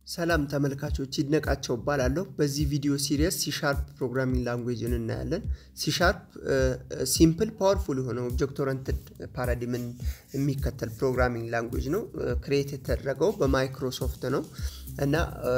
ሰላም ተመልካቾች ይድነቃቸው እባላለሁ። በዚህ ቪዲዮ ሲሪየስ ሲሻርፕ ፕሮግራሚንግ ላንጉዌጅን እናያለን። ሲሻርፕ ሲምፕል ፓወርፉል የሆነ ኦብጀክት ኦረንትድ ፓራዲምን የሚከተል ፕሮግራሚንግ ላንጉዌጅ ነው። ክሬት የተደረገው በማይክሮሶፍት ነው እና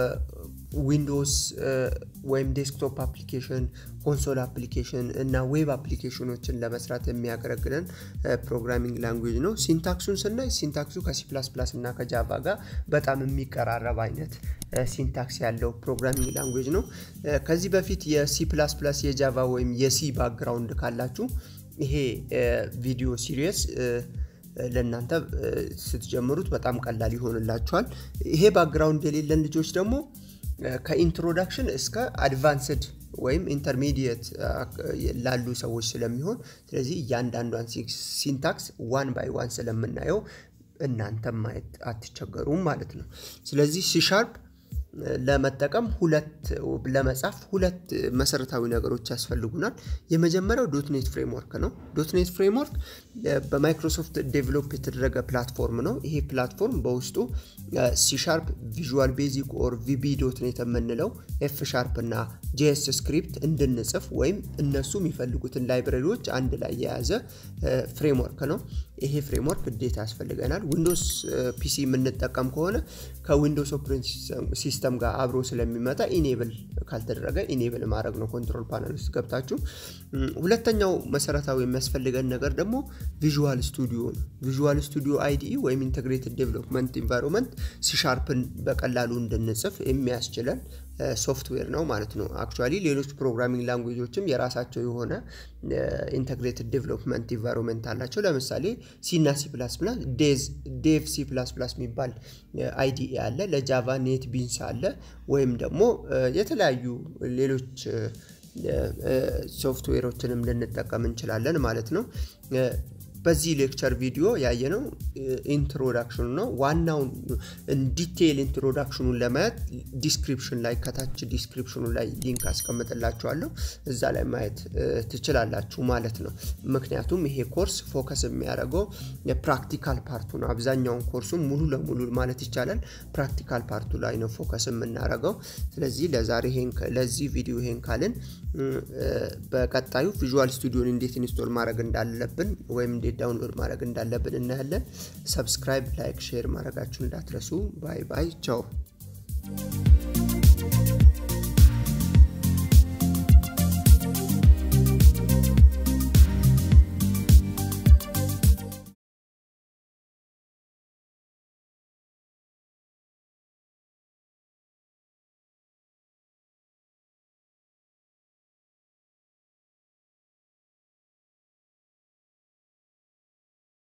ዊንዶውስ ወይም ዴስክቶፕ አፕሊኬሽን፣ ኮንሶል አፕሊኬሽን እና ዌብ አፕሊኬሽኖችን ለመስራት የሚያገለግለን ፕሮግራሚንግ ላንጉዌጅ ነው። ሲንታክሱን ስናይ ሲንታክሱ ከሲ ፕላስ ፕላስ እና ከጃቫ ጋር በጣም የሚቀራረብ አይነት ሲንታክስ ያለው ፕሮግራሚንግ ላንጉዌጅ ነው። ከዚህ በፊት የሲ ፕላስ ፕላስ የጃቫ ወይም የሲ ባክግራውንድ ካላችሁ ይሄ ቪዲዮ ሲሪየስ ለእናንተ ስትጀምሩት በጣም ቀላል ይሆንላችኋል። ይሄ ባክግራውንድ የሌለን ልጆች ደግሞ ከኢንትሮዳክሽን እስከ አድቫንስድ ወይም ኢንተርሚዲየት ላሉ ሰዎች ስለሚሆን ስለዚህ እያንዳንዷን ሲንታክስ ዋን ባይ ዋን ስለምናየው እናንተም ማየት አትቸገሩም ማለት ነው። ስለዚህ ሲሻርፕ ለመጠቀም ሁለት ለመጻፍ ሁለት መሰረታዊ ነገሮች ያስፈልጉናል። የመጀመሪያው ዶትኔት ፍሬምወርክ ነው። ዶትኔት ፍሬምወርክ በማይክሮሶፍት ዴቨሎፕ የተደረገ ፕላትፎርም ነው። ይሄ ፕላትፎርም በውስጡ ሲሻርፕ፣ ቪዥዋል ቤዚክ ኦር ቪቢ ዶትኔት የምንለው ኤፍ ሻርፕ እና ጄኤስ ስክሪፕት እንድንጽፍ ወይም እነሱ የሚፈልጉትን ላይብረሪዎች አንድ ላይ የያዘ ፍሬምወርክ ነው። ይሄ ፍሬምወርክ ግዴታ ያስፈልገናል። ዊንዶውስ ፒሲ የምንጠቀም ከሆነ ከዊንዶውስ ኦፕሬቲንግ ሲስተም ጋር አብሮ ስለሚመጣ ኢኔብል ካልተደረገ ኢኔብል ማድረግ ነው። ኮንትሮል ፓነል ውስጥ ገብታችሁ። ሁለተኛው መሰረታዊ የሚያስፈልገን ነገር ደግሞ ቪዥዋል ስቱዲዮ ነው። ቪዥዋል ስቱዲዮ አይዲኢ ወይም ኢንቴግሬትድ ዴቨሎፕመንት ኢንቫይሮንመንት ሲሻርፕን በቀላሉ እንድንጽፍ የሚያስችለን ሶፍትዌር ነው ማለት ነው። አክቹዋሊ ሌሎች ፕሮግራሚንግ ላንጉጆችም የራሳቸው የሆነ ኢንተግሬትድ ዴቨሎፕመንት ኢንቫይሮንመንት አላቸው። ለምሳሌ ሲና ሲ ፕላስ ፕላስ ዴቭ ሲ ፕላስ ፕላስ የሚባል አይዲኢ አለ። ለጃቫ ኔት ቢንስ አለ። ወይም ደግሞ የተለያዩ ሌሎች ሶፍትዌሮችንም ልንጠቀም እንችላለን ማለት ነው። በዚህ ሌክቸር ቪዲዮ ያየነው ኢንትሮዳክሽኑ ነው። ዋናውን ዲቴይል ኢንትሮዳክሽኑን ለማየት ዲስክሪፕሽን ላይ ከታች ዲስክሪፕሽኑ ላይ ሊንክ አስቀምጥላችኋለሁ እዛ ላይ ማየት ትችላላችሁ ማለት ነው። ምክንያቱም ይሄ ኮርስ ፎከስ የሚያደርገው የፕራክቲካል ፓርቱ ነው። አብዛኛውን ኮርሱም ሙሉ ለሙሉ ማለት ይቻላል ፕራክቲካል ፓርቱ ላይ ነው ፎከስ የምናደርገው። ስለዚህ ለዛሬ ለዚህ ቪዲዮ ይሄን ካልን በቀጣዩ ቪዥዋል ስቱዲዮን እንዴት ኢንስቶል ማድረግ እንዳለብን ወይም እንዴት ዳውንሎድ ማድረግ እንዳለብን እናያለን። ሰብስክራይብ፣ ላይክ፣ ሼር ማድረጋችሁን እንዳትረሱ። ባይ ባይ፣ ቻው።